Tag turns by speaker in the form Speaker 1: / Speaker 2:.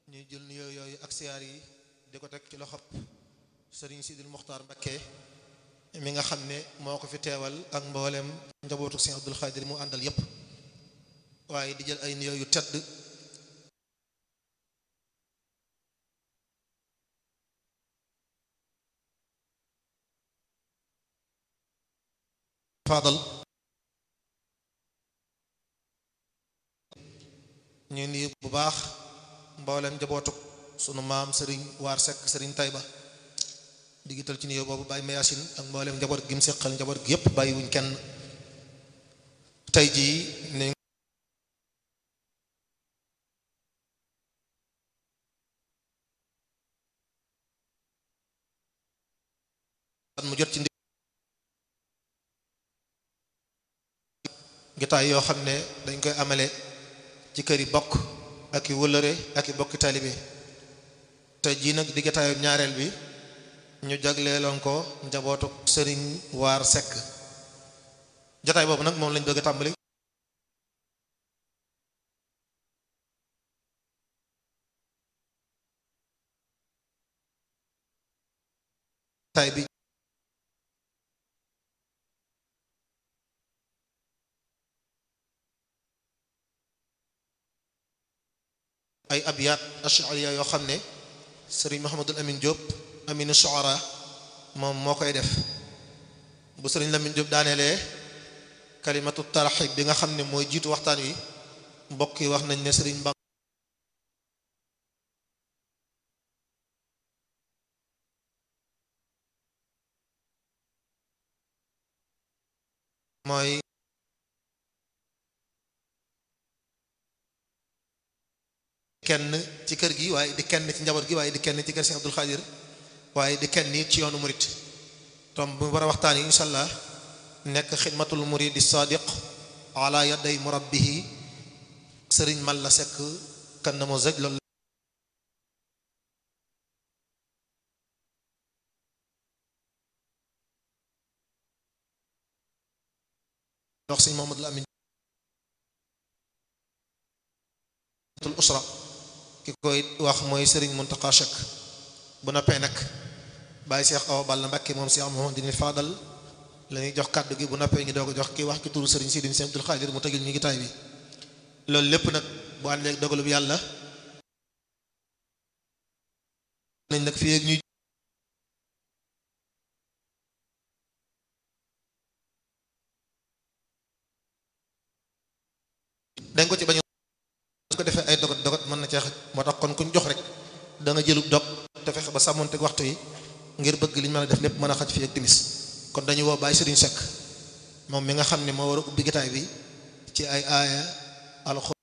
Speaker 1: ñuy jël nuyoo yooyu ak siyaar yi di ko teg ci loxob sëriñ Sidil Muxtaar Mbakke mi nga xam ne moo ko fi teewal ak mboolem njabootu Sëriñ Abdul Xaadir mu àndal yépp waaye di jël ay nuyoo yu tedd Fadal ñu nuyu bu baax mboolem njabootuk sunu maam sëriñ waar sekk sëriñ Tayba digital ci nuyoo boobu bàyyi mayasin ak mboolem njaboot gi mu seqal njaboot gi yépp bàyyi wuñ kenn tey jii ni mu jot ci gitaay yoo xam ne dañ koy amale ci kër yi bokk ak i wëllëre ak i bokki taalibe te jii nag di gitaayu ñaareel bi ñu jagleeloon ko njabootu sëriñ waar sekk jataay boobu nag moom lañ bëgg a tàmbali taay bi ay abyaat ashariya yoo xam ne sëriñ Mouhamadul Amin Diop aminu shuara moom moo koy def bu sëriñ Lamin Diop daaneelee kalimatu tarxib bi nga xam ne mooy jiitu waxtaan wi mbokk yi wax nañ ne sëriñ Bam mooy kenn ci kër gi waaye di kenn ci njaboot gi waaye di kenn ci kër Sëriñ Abdul Xaadir waaye di kenn ci yoonu murit tom bu war a waxtaan yi insha allah nekk xidmatul muridi sadiq ala yaday murabbihi sëriñ mal la sekk kan na moo zëj loolu wax sëriñ Mamadul Amin tul usra ki koy wax mooy sëriñ Muntaqa Shek bu noppee nag bàyyi Seex Awa Balla Mbàkke moom Seex Muhammadul Faadal la ñuy jox kàddu gi bu noppee ñu doog a jox kii wax ki turu sëriñ Sidi Sëriñ Abdul Xaadir mu tëjul ñu ngi taay bi loolu lépp nag bu àndee ak dogalub yàlla nañ nag fii ak ñuy dañ ko ci bañ su ko defee ay dogat dogat mën na cee xaj moo tax kon kuñ jox rek da nga jëlub dog te fexe ba sàmmonteeg waxtu yi ngir bëgg liñ mën a def lépp mën a xaj fii ak timis kon dañu woo Baye Serigne Seck moom mi nga xam ne moo war a ubbi gitaay bi ci ay aaya alxuraan